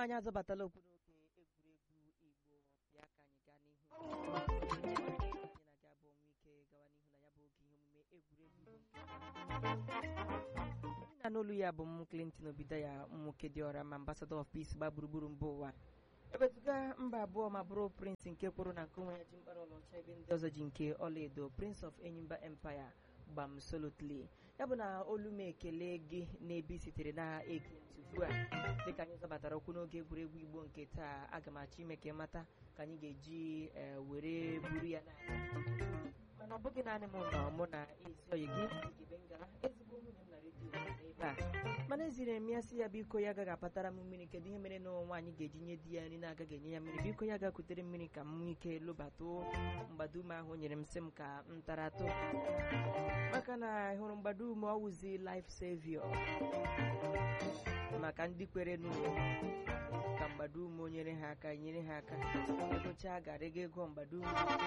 anyị azọbatala okwu n'oge egwuregwu igbo bịa ka anyị gaa n'ihu anyị na-aga abụọ nwe ike gawa n'ihu na ya bụ oge ihe omume egwuregwu igbo nke onye na n'olu ya bụ m clinton obido ya nwoke dị ọra ma ambassador of peace gba gburugburu mba ụwa ewezuga mba abụọ ma bụrụ prince nke kwụrụ na nke onwe ya ji mkpara ọlaọcha ebe ndị ọzọ ji nke ọlaedo prince of enyimba empire gbam solotly ya bụ na olu m ekele gị n'ebe i sitere na ege ntị ugbu a dịka anyị zọbatara okwu n'oge egwuregwu igbo nke taa aga m achọ ime ka ị mata ka anyị ga-eji eh, were buru ya n'ala mana ọ bụghị naanị m nọ mụ na ezi oyi gị Igebe Ngala ezigbo nwunye m na redio nọ ebe a mana eziri m ya sị ya biko ya agaghị apatara m mmiri kedu ihe mere na nwaanyị ga-eji nye di ya nri na-agaghị enye ya mmiri biko ya gakutere mmiri ka m nwee ike lụbatụ mgbadume ahụ o nyere m sị m ka m tara atụ maka na hụrụ mgbadume ọwụzi life savior maka ndị kwere n'ụlọ ka mgbadume nyere ha aka nyere ha aka egochaa gara ego ego mgbadume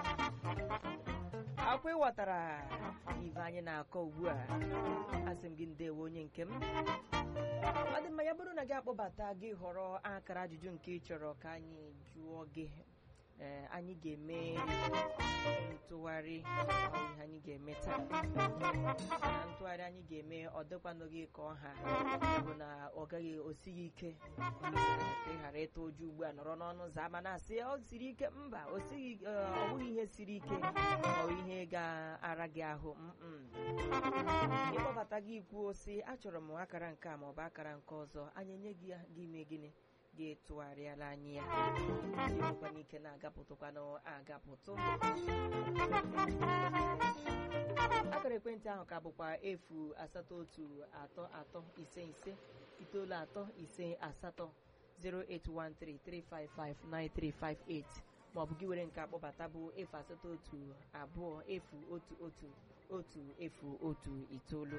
akwa ịghọtara ive anyị na-akọ ugbu a asị m gị ndewo onye nke m ọ dị mma ya bụrụ na gị akpọbata gị họrọ akara ajụjụ nke ị chọrọ ka anyị jụọ gị ee anyị ga-eme ntụgharị ọ ihe anyị ga-eme taa na ntụgharị anyị ga-eme ọ dịkwanụghị ka ọha bụ na ọ gaghị osighi ike ka ị ghara ịtụ ụjọ ugbu a nọrọ n'ọnụ ụzọ ama na-asị ọ siri ike mba o sighi ọ bụghị ihe siri ike ọ ihe ga-ara gị ahụ mm ịkpọbata gị kwuo sị achọrọ m akara nke a maọbụ akara nke ọzọ anyị enye gị ya gị mee gịnị gị tụgharịala anyị ya ịnwekwana ike na-agapụtụkwanụ agapụtụ akara ekwentị ahụ ka bụkwa efu asatọ otu atọ atọ ise ise itoolu atọ ise asatọ 08133559358 maọbụ gị were nke akpọbata bụ efu asatọ otu abụọ efu otu otu otu efu otu itoolu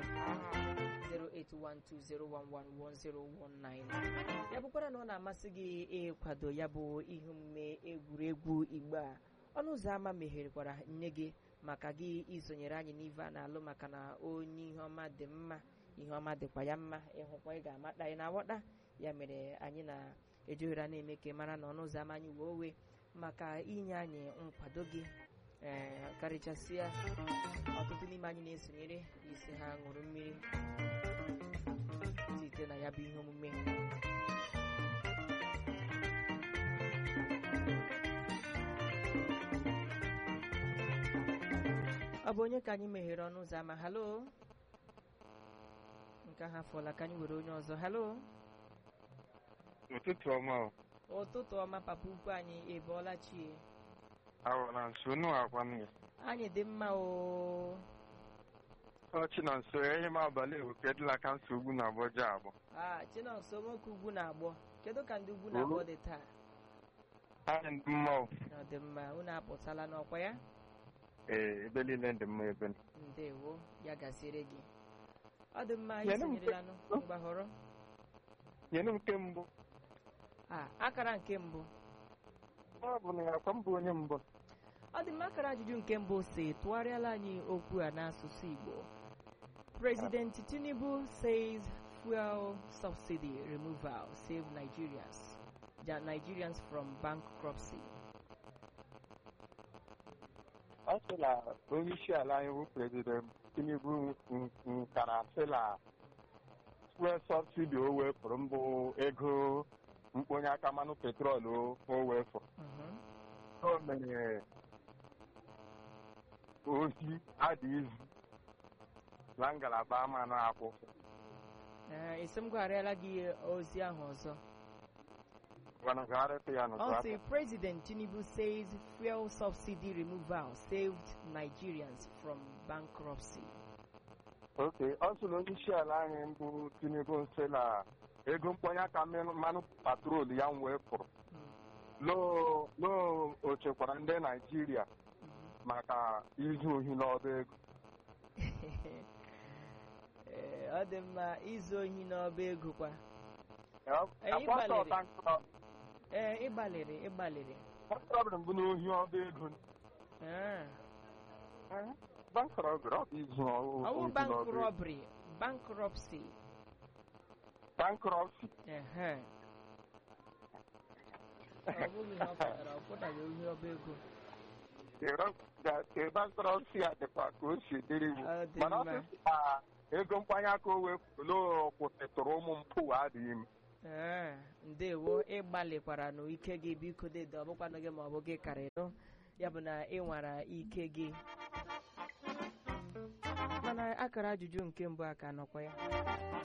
08120111019 ya bụkwara na ọ na-amasị gị ịkwado ya bụ ihe omume egwuregwu igbo a ọnụ ụzọ ámá megherekwara nye gị maka gị isonyere anyị n'ive a na-alụ maka na onye ihe ọma dị mma ihe ọma dịkwa ya mma ịhụkwa ị ga-amata anyị na-aghọta ya mere anyị na-eji ohere na-eme ka ị mara na ọnụ ụzọ ámá anyị wee owe maka inye anyị nkwado gị ee karịchasịa ọtụtụ n'ime anyị na-esonyere isi ha ṅụrụ mmiri site na ya bụ ihe omume ọ bụ onye ka anyị meghere ọnụ ụzọ ama halo nke ahụ afọla ka anyị were onye ọzọ halo ụtụtụ ọma o. ụtụtụ ọma papa ukwu anyị ebọọla chie awara nso nụ akwa m ya anyị dị mma o ọchị na nso ehi m abalị ewekedịla ka nso ugwu na agbọja abụ a chinonso nwoke ugwu na-agbọ kedu ka ndị ugwu na-agbọ dị taa anyị dị mma o ọ dị mma unu apụtala n'ọkwa ya ee ebe niile dị mma ebe nọ. ndewo ya gasịrị gị ọ dị mma Nyere m isonyerelanụ mgbahọrọ nyere m nke mbụ a akara nke mbụ ọ bụ na ya akwa mbụ onye mbụ ọ dị mma akara ajụjụ nke mbụ si tụgharịala anyị okwu a n'asụsụ Igbo President Tinubu says fuel subsidy removal save Nigerians Ja- Nigerians from bankruptcy. ọ sị na onye isi ala anyị bụ prezident tinubu nkara sị na fuel sọbsidi o wefụrụ mbụ ego mkponye aka mmanụ petrol o wefụrụ Mhm. o mere ozi adị izu na ngalaba ama na-akwụ Ee, isi m gwarịala gị ozi ahụ ọzọ gwanagharịta ya n'ụzọ ọ aka sị President Tinubu says fuel subsidy removal saved Nigerians from bankruptcy. oke ọ sị na onye isi ala anyị mbụ tinubu nsị na ego mkponye aka mmanụ mmanụ patrol ya wee pụrụ Mm. loo loo o chekwara ndị naijiria Mhm. maka izu ohi n'ọba ego Ee, ọ dị mma izu ohi n'ọba ego kwa Anyị akwasa gbalịrị. ọta nkụta ee ịgbalịrị ịgbalịrị ọbụrụ mbụ n'ohi ọba ego Ee, bankrọbịrị ọ bụ izu ọ bụ ohi bank n'ọba ego robbery bankruptcy bankrọpsi Ehe. ọ bụghị ihe ọ pụtara ọ pụtaghị ihe ọba ego ịgbasara si ya dịkwa ka o si dịrị iwu Ọ dị mana ọ mma. sị na ego mkpanye aka o wepụrụ kwụsịtụrụ ụmụ mpụ adịghị m ee ndewo ịgbalịkwara na ike gị biko dede ọ bụkwanụ gị ma ọ bụ gị karịrị ya bụ na ị nwara ike gị mana akara ajụjụ nke mbụ a ka nọkwa ya